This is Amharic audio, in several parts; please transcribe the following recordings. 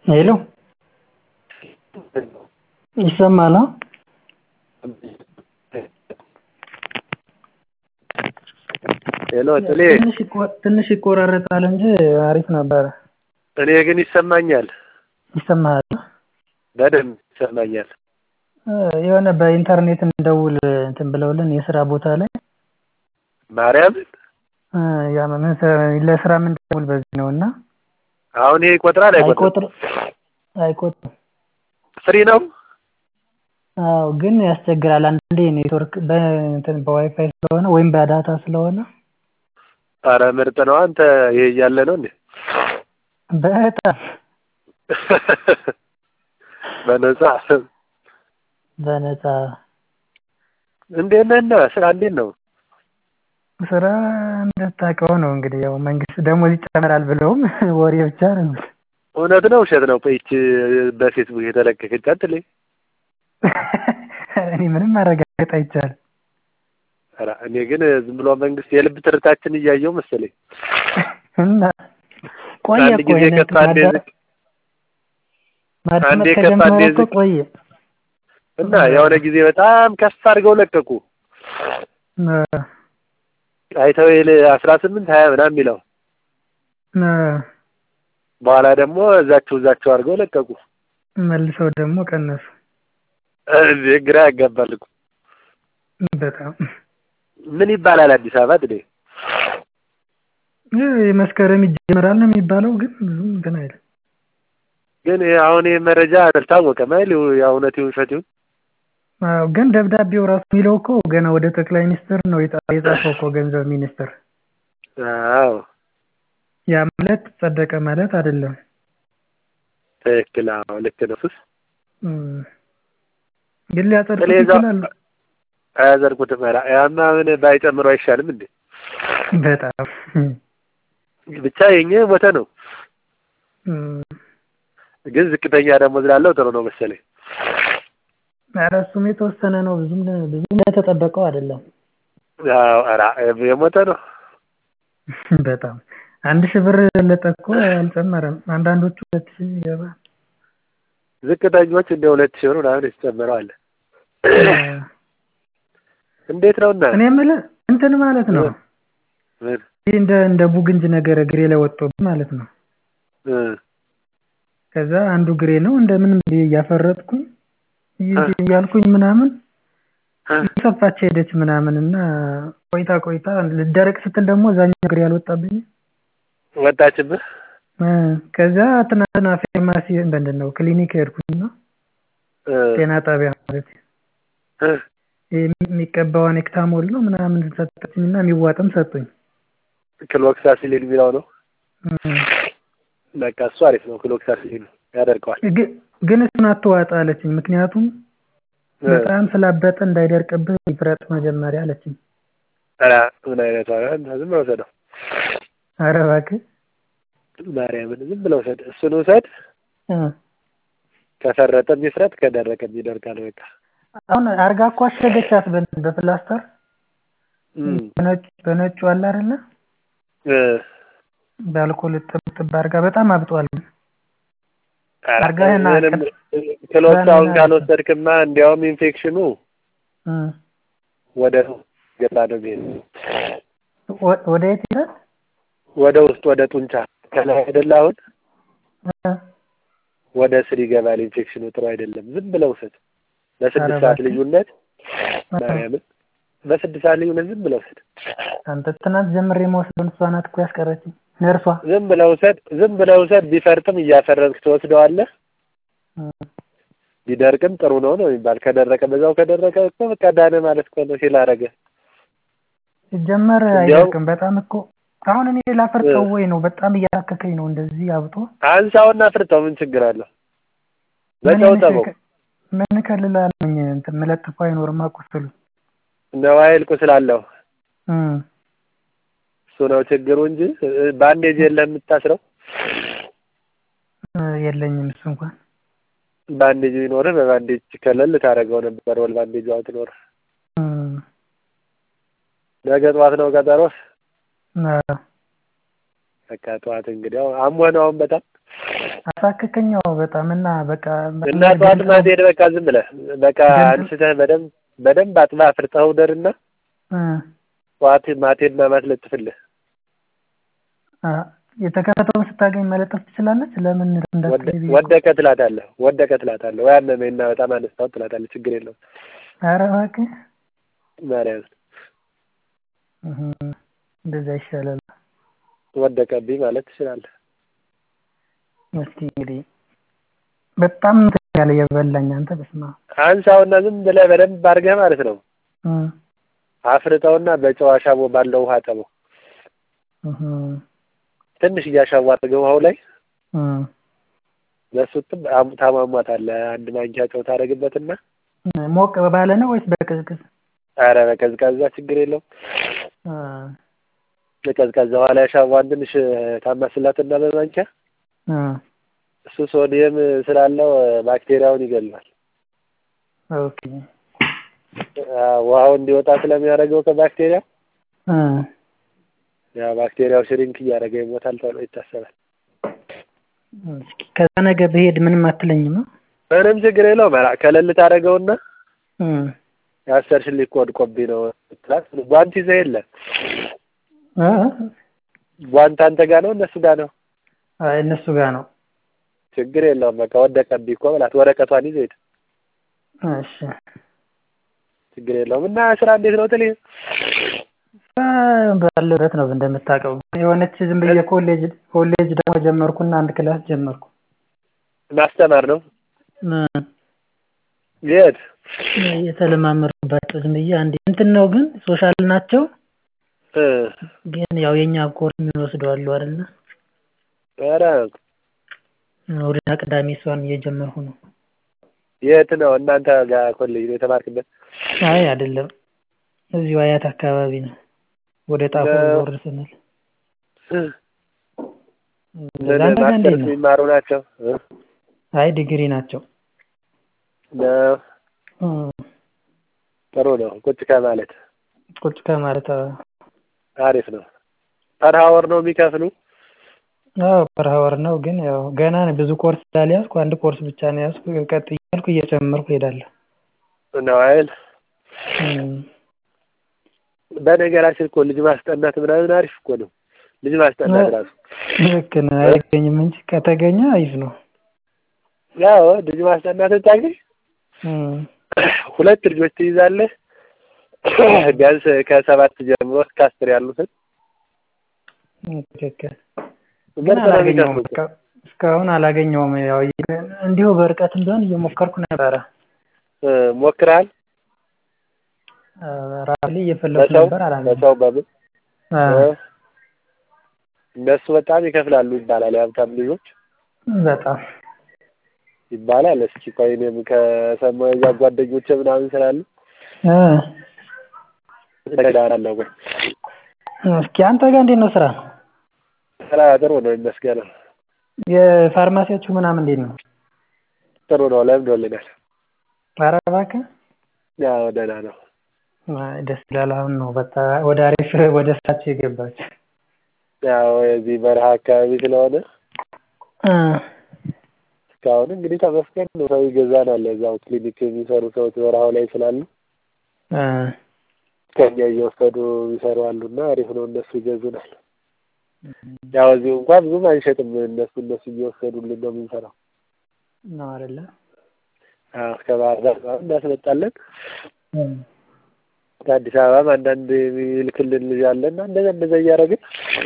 ሄሎ ይሰማል? ሄሎ ጥሌ ትንሽ ይቆራረጣል እንጂ አሪፍ ነበረ። እኔ ግን ይሰማኛል። ይሰማሃል? በደንብ ይሰማኛል። የሆነ በኢንተርኔት እንደውል እንትን ብለውልን የስራ ቦታ ላይ ማርያምን ያ ምን ለስራ የምንደውል በዚህ ነው እና አሁን ይሄ ይቆጥራል አይቆጥርም? አይቆጥርም አይቆጥርም። ፍሪ ነው? አዎ ግን ያስቸግራል። አንዳንዴ ኔትወርክ በእንትን በዋይፋይ ስለሆነ ወይም በዳታ ስለሆነ አረ ምርጥ ነው። አንተ ይሄ እያለ ነው እንዴ? በጣም በነፃ በነፃ እንዴት ነህና ስራ እንዴት ነው? ስራ እንደታውቀው ነው እንግዲህ ያው መንግስት ደሞዝ ይጨምራል ብለውም ወሬ ብቻ ነው። እውነት ነው ውሸት ነው? ቆይች በፌስቡክ የተለቀቀች አትልኝ? እኔ ምንም ማረጋገጥ አይቻልም። ኧረ እኔ ግን ዝም ብሎ መንግስት የልብ ትርታችን እያየው መሰለኝ። እና ቆየ አንድ እኮ ጊዜ ይሄን ከፍ አንዴ ዝቅ ማዳመጥ አንዴ ከፍ ከጀመረ አንዴ እኮ ዝቅ ቆየ። እና የሆነ ጊዜ በጣም ከፍ አድርገው ለቀቁ። እ አይተው ይል አስራ ስምንት ሀያ ምናምን የሚለው እ በኋላ ደግሞ እዛቸው እዛቸው አድርገው ለቀቁ። መልሰው ደግሞ ቀነሱ። እንዴ ግራ ያጋባል እኮ። በጣም ምን ይባላል አዲስ አበባ ጥዴ? ይህ መስከረም ይጀምራል ነው የሚባለው፣ ግን ብዙም እንትን አይልም። ግን አሁን ይህ መረጃ አልታወቀም አይደል? ያው እውነት ይሁን ውሸት ይሁን አዎ ግን ደብዳቤው ራሱ የሚለው እኮ ገና ወደ ጠቅላይ ሚኒስትር ነው የጻ- የጻፈው እኮ ገንዘብ ሚኒስትር። አዎ ያ ማለት ጸደቀ ማለት አይደለም። ትክክል። አዎ ልክ ነው። ሱስ እም። ግን ሊያጸድቁት ጥሌ እዛው ይችላሉ። አያዘርኩትም። ኧረ ያማ ምን ባይጨምሩ አይሻልም እንዴ? በጣም ብቻ የኛ የሞተ ነው። እም። ግን ዝቅተኛ ደሞዝ ላለው ጥሩ ነው መሰለኝ። ኧረ እሱም የተወሰነ ነው። ብዙም ብዙም እንደተጠበቀው አይደለም። አዎ ኧረ የሞተ ነው። በጣም አንድ ሺህ ብር የበለጠ እኮ አልጨመረም። አንዳንዶቹ ሁለት ሺህ ይገባል። ዝቅተኞች እንደ ሁለት ሺህ ብር ምናምን የተጨመረው አለ። እንዴት ነው እና እኔ የምልህ እንትን ማለት ነው ምን ይህ እንደ እንደ ቡግንጅ ነገር እግሬ ላይ ወጥቶብኝ ማለት ነው። እ ከዛ አንዱ እግሬ ነው እንደምንም ብዬ እያፈረጥኩኝ እይ- እያልኩኝ ምናምን እ እየሰፋች ሄደች ምናምን እና ቆይታ ቆይታ ልደረቅ ስትል ደግሞ እዛኛው እግሬ አልወጣብኝም። ወጣችብህ? እ ከዛ ትናንትና ፋርማሲ ምንድን ነው ክሊኒክ ሄድኩኝና እ ጤና ጣቢያ ማለት እ ይሄ የሚቀባውን ኤክታሞል ነው ምናምን ሰጠችኝና የሚዋጥም ሰጡኝ። ክሎክሳሲሊን የሚለው ነው። እ በቃ እሱ አሪፍ ነው። ክሎክሳሲሊን ያደርገዋል። ግ- ግን እሱን አትዋጥ አለችኝ። ምክንያቱም እ በጣም ስላበጠ እንዳይደርቅብህ ይፍረጥ መጀመሪያ አለችኝ። ኧረ ምን አይነት ዋጋ ዝም ብለው ውሰደው። ኧረ እባክህ ማርያምን ዝም ብለው ውሰድ። እሱን ውሰድ። እ ከፈረጠም ይፍረጥ፣ ከደረቀም ይደርቃል። በቃ አሁን አርጋ እኮ አሸገቻት በ- በፕላስተር እም በነጭ በነጩ አለ አይደለ እ በአልኮል ጥብ ጥብ አርጋ በጣም አብጧል። ኧረ አርጋህና ምንም ቅጥ- ክሎክሳውን በምን ካልወሰድክማ እንዲያውም ኢንፌክሽኑ እ ወደ ገባ ነው የሚሄድ ወ- ወደ የት ይላል? ወደ ውስጥ ወደ ጡንቻ ከላይ አይደለ አሁን እ ወደ ስር ይገባል። ኢንፌክሽኑ ጥሩ አይደለም። ዝም ብለው ውሰድ። በስድስት ኧረ ሰዓት እባክህ። ልዩነት እ ማርያምን በስድስት ሰዓት ልዩነት ዝም ብለው ውሰድ። አንተ ትናንት ጀምሬ የምወስደውን እሷ ናት እኮ ያስቀረችኝ ነርሷ። ዝም ብለው ውሰድ። ዝም ብለው ውሰድ። ቢፈርጥም እያፈረጥክ ትወስደዋለህ። እ ቢደርቅም ጥሩ ነው ነው የሚባል። ከደረቀ በዛው ከደረቀ እኮ በቃ ዳነ ማለት እኮ ነው። ሲል አደረገ ሲጀመር እንዲያው አይደርቅም በጣም እኮ አሁን እኔ ላፈርጠው ወይ ነው በጣም እያሳከከኝ ነው እንደዚህ አብጦ አንሳውና ፍርጠው። ምን ችግር አለው? ምን በጨው ጠበው። ይመስል- ምን ከልላለኝ እንትን መለጥፎ አይኖርም ቁስሉ ነዋይል ቁስል አለው። እ እሱ ነው ችግሩ እንጂ እ፣ ባንዴጅ የለህም የምታስረው። እ የለኝም እሱ እንኳን ባንዴጅ ቢኖርህ በባንዴጅ ከለል ታደርገው ነበር። ወል ባንዴጅ አውጥ ኖር እ ነገ ጠዋት ነው ቀጠሮህ? አ- በቃ ጠዋት እንግዲህ አሁን አሞህ ነው አሁን በጣም አሳከከኝ አዎ በጣም እና በቃ እና ጠዋት ማትሄድ በቃ ዝም ብለህ በቃ አንስተህ በደንብ በደንብ አጥበህ አፍርጠኸው ደርና እ ጠዋት ማትሄድና ማትለጥፍልህ የተከፈተውን ስታገኝ መለጠፍ ትችላለች። ለምን እንዳትሄድ ወደቀ ትላታለህ ወደቀ ትላታለህ ወይ አመመኝ እና በጣም አነሳሁት ትላታለህ። ችግር የለውም። ኧረ እባክህ ማርያምን እህ እንደዛ ይሻላል። ወደቀብኝ ማለት ትችላለህ። እስኪ እንግዲህ በጣም ያለ የበላኝ አንተ በስመ አብ አንሳውና ዝም ብለህ በደንብ አድርገህ ማለት ነው እ አፍርጠውና በጨው አሻቦ ባለው ውሃ ጠበው። እህ ትንሽ እያሻዋ አድርገህ ውሃው ላይ እ በሱ ታሟሟታለህ። አንድ ማንኪያ ጨው ታደርግበትና ሞቅ ባለ ነው ወይስ በቅዝቅዝ? ኧረ በቀዝቃዛ ችግር የለውም። እ በቀዝቃዛ ውሃ ላይ አሻዋን ትንሽ ታማስላትና በማንኪያ እ እሱ ሶዲየም ስላለው ባክቴሪያውን ይገላል። ኦኬ ውሃው እንዲወጣ ስለሚያደርገው ከባክቴሪያ እ ያ ባክቴሪያው ሽሪንክ እያደረገ ይሞታል ተብሎ ይታሰባል። እስኪ ከዛ ነገ ብሄድ ምንም አትለኝም? ምንም ችግር የለውም። ከለል ታደርገውና እ ያሰርሽልኝ እኮ ወድቆብኝ ነው ትላት። ጓንት ይዘህ የለ እ ጓንት አንተ ጋር ነው እነሱ ጋር ነው? አይ እነሱ ጋር ነው። ችግር የለውም። በቃ ወደቀብኝ እኮ በላት። ወረቀቷን ይዘህ ሂድ። እሺ ችግር የለውም። እና ስራ እንዴት ነው ትልኝ? ባለበት ነው እንደምታውቀው። የሆነች ዝም ብዬ ኮሌጅ ኮሌጅ ደግሞ ጀመርኩና አንድ ክላስ ጀመርኩ። ማስተማር ነው? እ የት? የተለማመድኩባቸው ዝም ብዬ አንዴ እንትን ነው ግን ሶሻል ናቸው። እ ግን ያው የኛ ኮርስ የሚወስዱ አሉ አይደለ? ኧረ እሑድና ቅዳሜ እሷን እየጀመርኩ ነው። የት ነው እናንተ ጋር ኮሌጅ ነው የተማርክበት? አይ አይደለም፣ እዚሁ አያት አካባቢ ነው። ወደ ጣፎ ዞር ስንል አንተ ጋር እንዴት ነው? የሚማሩ ናቸው? አይ ዲግሪ ናቸው። ነው እ ጥሩ ነው። ቁጭ ከማለት ቁጭ ከማለት አዎ አሪፍ ነው። ፐር ሀወር ነው የሚከፍሉ? አዎ ፐር ሀወር ነው። ግን ያው ገና ብዙ ኮርስ ስላልያዝኩ አንድ ኮርስ ብቻ ነው የያዝኩ። ቀጥ እያልኩ እየጨመርኩ እሄዳለሁ። ነው አይደል? እ በነገራችን እኮ ልጅ ማስጠናት ምናምን አሪፍ እኮ ነው። ልጅ ማስጠናት ራሱ ልክ ነህ። አይገኝም እንጂ ከተገኘ አሪፍ ነው። ያው ልጅ ማስጠናት ታገኝ እ ሁለት ልጆች ትይዛለህ። ቢያንስ ከሰባት ጀምሮ እስከ አስር ያሉትን ትክክል። ግን ምርጥ ነው አላገኘውም። የሚከፍሉት። እስካ- እስካሁን አላገኘውም። ያው እንዲሁ በርቀትም ቢሆን እየሞከርኩ ነበረ። እ ሞክረሃል? ራሴ እየፈለኩ በሰው ነበር አላገኘሁም። በሰው በምን አ እ እነሱ በጣም ይከፍላሉ ይባላል። የሀብታም ልጆች በጣም ይባላል። እስኪ ቆይ እኔም ከሰማሁ የዛ ጓደኞቼ ምናምን ስላሉ እ እነግርሃለሁ። ቆይ እስኪ አንተ ጋር እንዴት ነው ስራ? ስራ ጥሩ ነው ይመስገነው። የፋርማሲያችሁ ምናምን እንዴት ነው? ጥሩ ነው ለምዶልናል። ኧረ እባክህ ያው ደህና ነው። አይ ደስ ይላል። አሁን ነው በቃ ወደ አሪፍ ወደ ስራችሁ የገባችሁ። ያው የዚህ በረሃ አካባቢ ስለሆነ እ እስካሁን እንግዲህ ተመስገን ነው። ሰው ይገዛናል። እዛው ክሊኒክ የሚሰሩ ሰዎች በረሃው ላይ ስላሉ እ ከኛ እየወሰዱ ይሰሩ አሉና አሪፍ ነው። እነሱ ይገዙናል። ያው እዚሁ እንኳን ብዙም አንሸጥም። እነሱ እነሱ እየወሰዱልን ነው የምንሰራው። ነው አይደለ? አዎ ከባህር ዳር ምናምን እናስመጣለን። እ ከአዲስ አበባም አንዳንድ የሚልክልን ልጅ አለና እንደዛ እንደዛ እያደረግን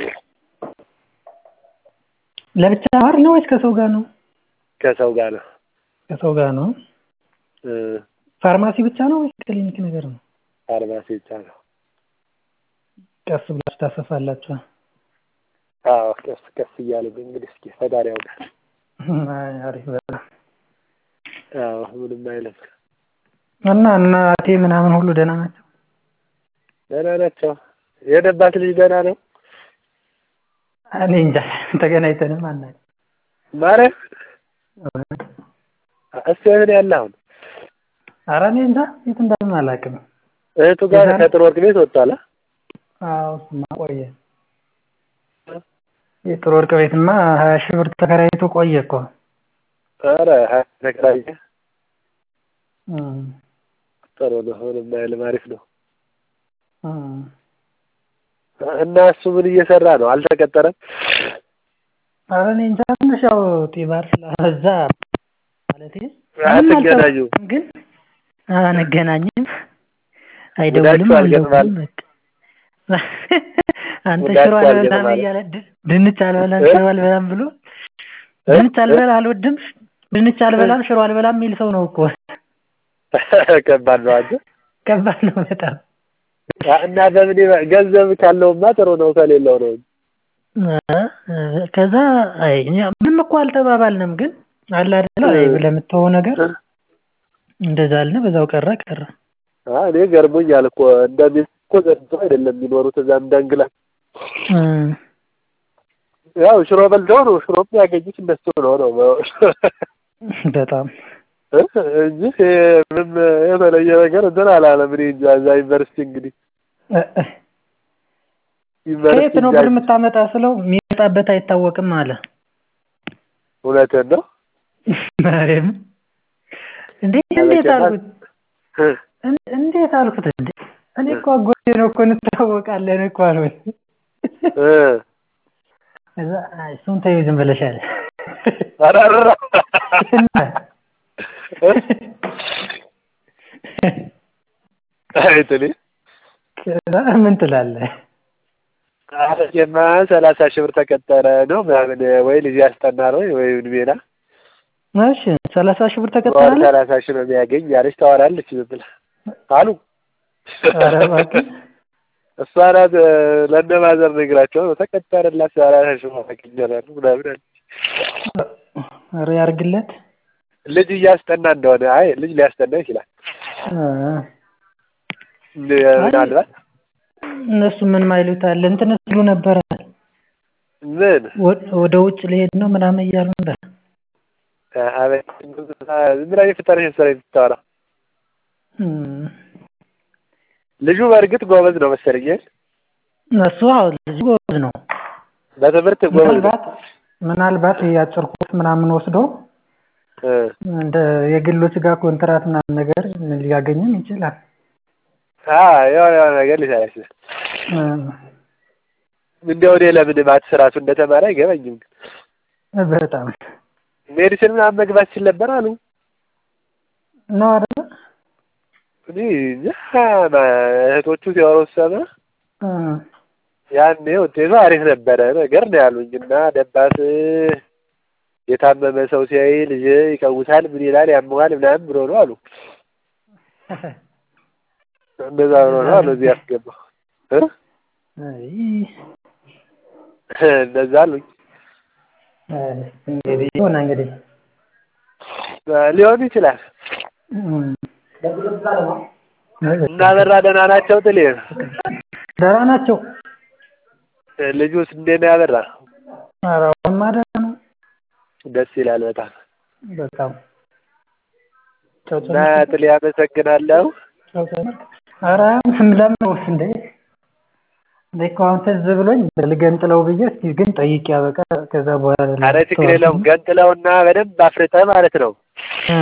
ለብቻ ማር ነው ወይስ ከሰው ጋር ነው? ከሰው ጋር ነው ከሰው ጋር ነው። እ ፋርማሲ ብቻ ነው ወይስ ክሊኒክ ነገር ነው? ፋርማሲ ብቻ ነው። ቀስ ብላችሁ ታሰፋላችሁ። አዎ ቀስ ቀስ እያልን እንግዲህ እስኪ ፈጣሪ ያውቃል። አይ አሪፍ በጣም አዎ ምንም አይልም። እና እናቴ ምናምን ሁሉ ደህና ናቸው? ደህና ናቸው። የሄደባት ልጅ ደህና ነው እኔ እንጃ ተገናኝተንም አናውቅም። ማለት እሱ የት ነው ያለ አሁን? ኧረ እኔ እንጃ የት እንዳለም አላውቅም። እህቱ ጋር የዛሬ- ከጥሩ ወርቅ ቤት ወጥቷል። አ? አዎ እሱማ ቆየ። የጥሩ ወርቅ ቤትማ ሀያ ሺህ ብር ተከራይቶ ቆየ እኮ ኧረ ሀያ ተከራየ እም ጥሩ ነው ምንም አይልም አሪፍ ነው እም እና እሱ ምን እየሰራ ነው አልተቀጠረም ኧረ እኔ እንጃ ትንሽ ያው ጢባር ስላበዛ ማለቴ አትገናኙም ግን አንገናኝም አይደውልም ሙዳችሁ አልገጥማል አልደውልም በቃ አንተ ሙዳችሁ ሽሮ አልበላም አልገጥማል እያለ ድ- ድንች አልበላም እ? ሽሮ አልበላም ብሎ ድንች አልበላ አልወድም ድንች አልበላም ሽሮ አልበላም የሚል ሰው ነው እኮ ከባድ ነው አንተ ከባድ ነው በጣም እና በምን ይበ- ገንዘብ ካለውማ ጥሩ ነው ከሌለው ነው እ፣ ከዛ አይ እኛ ምንም እኮ አልተባባልንም ግን አለ አይደለ አይ ለምትሆው ነገር እንደዛ አልን በዛው ቀረ ቀረ አ እኔ ገርሞኛል እኮ እንደሚል እኮ ዘንድሮ አይደለም የሚኖሩት እዛም ዳንግላ እ፣ ያው ሽሮ በልተው ነው ሽሮ የሚያገኙት እነሱ ነው ነው በጣም እ? እንጂ ይሄ ምንም የተለየ ነገር እንትን አላለም። እኔ እንጃ እዛ ዩኒቨርሲቲ እንግዲህ እ፣ እ። ዩኒቨርሲቲ ከየት ነው ብር የምታመጣ ስለው የሚመጣበት አይታወቅም አለ እውነትህን ነው ማርያም እንዴ እንዴት አልኩት እን- እንዴት አልኩት እንዴ እኔ እኮ አጎቴ ነው እኮ እንተዋወቃለን እኮ አልኩት እ ከዛ አይ እሱን ተይው ዝም ብለሽ አለ ኧረ ኧረ እና አይት እኔ ከዛ ምን ትላለህ አረቄማ ሰላሳ ሺህ ብር ተቀጠረ ነው ምናምን ወይ ልጅ ያስጠናል ወይ ወይ ሜና እሺ ሰላሳ ሺህ ብር በወር ተቀጥላለህ ሰላሳ ሺህ ነው የሚያገኝ ያለች ታወራለች ዝም ብላ አሉ ኧረ እባክህ እሷ ናት እ፣ ለእነ ማዘር ነግራቸው ነው ተቀጠረላት ሰላሳ ሺህ ብር አገኛለሁ ምናምን አለች። ኧረ ያርግለት ልጅ እያስጠና እንደሆነ አይ ልጅ ሊያስጠና ይችላል እ፣ እንደ- ምናልባት እነሱ ምን ማይሉት አለ እንትን ስሉ ነበረ ምን ወ- ወደ ውጭ ሊሄድ ነው ምናምን እያሉ ነበር አቤት ዝም ብላ የፈጠረች ስራ የምታወራ እም፣ ልጁ በእርግጥ ጎበዝ ነው መሰለኝ እሱ አዎ ልጁ ጎበዝ ነው በትምህርት ጎበዝ ነው ምናልባት ምናልባት የአጭር ኮርስ ምናምን ወስዶ እ፣ እንደ የግሎች ጋር ኮንትራት ምናምን ነገር ሊያገኝም ይችላል አ የሆነ የሆነ ነገር ሊሰራ ይችላል እ፣ እንዲያው እኔ ለምን ማትስ ራሱ እንደተማረ አይገባኝም በጣም ሜዲሲን ምናምን መግባት ሲል ነበር አሉ ነው አይደለ እኔ እንጃ ማ- እህቶቹ ሲያወሩ ሰማ እ፣ ያኔ ውጤቱ አሪፍ ነበረ ነገር ነው ያሉኝ እና ደባስ የታመመ ሰው ሲያይ ልጅ ይቀውሳል ምን ይላል ያመዋል ምናምን ብሎ ነው አሉ እንደዛ ብሎ ነው አሉ እዚህ ያስገባው እ? አይ፣ እንደዛ አሉኝ አይ፣ እንግዲህ ሆነ እንግዲህ ሊሆን ይችላል እም፣ እና በራ ደህና ናቸው ጥሌ ደህና ናቸው ልጁስ እንዴት ነው ያበራ ኧረ አሁንማ ደህና ነው ደስ ይላል በጣም በጣም ጨው እና ጨመርክ? ጥሌ አመሰግናለሁ ጨው ጨመርክ? ኧረ ለምን ነው እንዴ እኔ እኮ አሁን ትዝ ብሎኝ ልገንጥለው ብዬ እስኪ ግን ጠይቄ ያበቃ ከዛ በኋላ አረ ችግር የለውም ገንጥለውና በደንብ አፍርጠህ ማለት ነው እ፣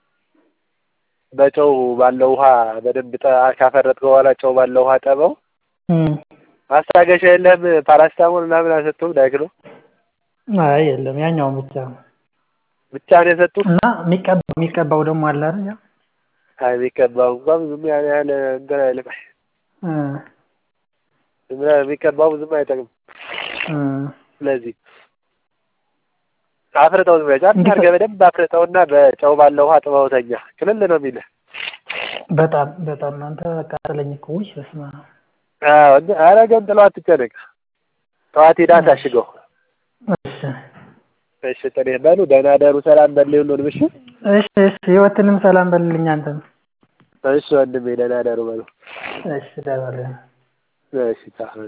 በጨው ባለው ውሃ በደንብ ጠ- ካፈረጥከው በኋላ ጨው ባለው ውሃ ጠበው እ፣ ማስታገሻ የለም ፓራስታሞል ምናምን አልሰጡም ዳይክሎ አይ የለም ያኛውን ብቻ ነው ብቻ ነው የሰጡ እና የሚቀባው የሚቀባው ደግሞ አለ አይደል ያ አይ የሚቀባው እንኳን ብዙም ያን ያህል እንትን አይልም እ፣ ዝም ብለህ የሚቀባው ብዙም አይጠቅም እ፣ ስለዚህ አፍርጠው ዝም ብለህ ጫን እንዲህ አድርገህ በደንብ አፍርጠውና በጨው ባለው ውሃ ጥበው ተኛ ክልል ነው የሚልህ በጣም በጣም አንተ አቃጠለኝ እኮ ውይ በስመ አብ አዎ እንደ- ኧረ ገንጥለው አትጨነቅ ጠዋት ሄዳ ታሽገው እሺ እሺ ጥኔ በሉ ደህና ደሩ ሰላም በል ሁሉንም እሺ እሺ እሺ ህይወትንም ሰላም በልልኝ አንተም እሺ ወንድሜ ደህና ደሩ በሉ እሺ ደህና ደህና እሺ ቻው እሺ